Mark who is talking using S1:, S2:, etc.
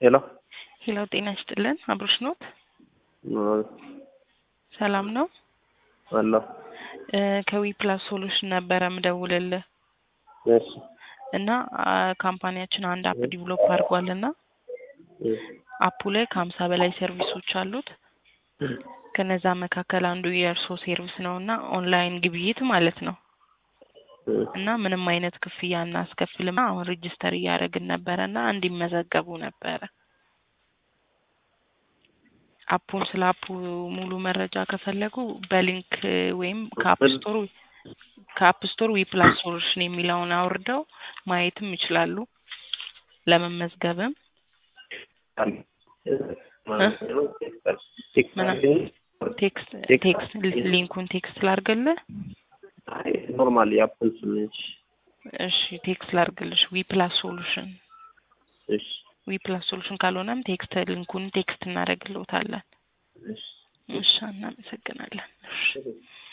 S1: ሄሎ
S2: ሄሎ ጤና ይስጥልን። አብሮሽ ኖት? ሰላም ነው?
S1: አለሁ።
S2: እ ከዊ ፕላስ ሶሉሽን ነበረ ምደውልልህ
S1: እሺ
S2: እና አ ካምፓኒያችን አንድ አፕ ዲቨሎፕ አድርጓል እና
S1: እ
S2: አፑ ላይ ከሀምሳ በላይ ሰርቪሶች አሉት። ከነዛ መካከል አንዱ የእርሶ ሴርቪስ ነው እና ኦንላይን ግብይት ማለት ነው
S1: እ
S2: እና ምንም አይነት ክፍያ እናስከፍልም። አሁን ሬጅስተር እያደረግን ነበረ እና እንዲመዘገቡ ነበረ። አፑን ስለ አፑ ሙሉ መረጃ ከፈለጉ በሊንክ ወይም ከአፕ ስቶር ከአፕ ስቶር ዊ ፕላስ ሶሉሽን የሚለውን አውርደው ማየትም ይችላሉ። ለመመዝገብም ቴክስት ቴክስት ሊንኩን ቴክስት ላርግልህ።
S1: ኖርማል የአፕል ስምንች
S2: እሺ ቴክስት ላርግልሽ። ዊ ፕላስ ሶሉሽን
S1: እሺ
S2: ዊ ፕላስ ሶሉሽን ካልሆነም ቴክስት ሊንኩን ቴክስት እናደርግልዎታለን።
S1: እሺ
S2: እሺ እናመሰግናለን። እሺ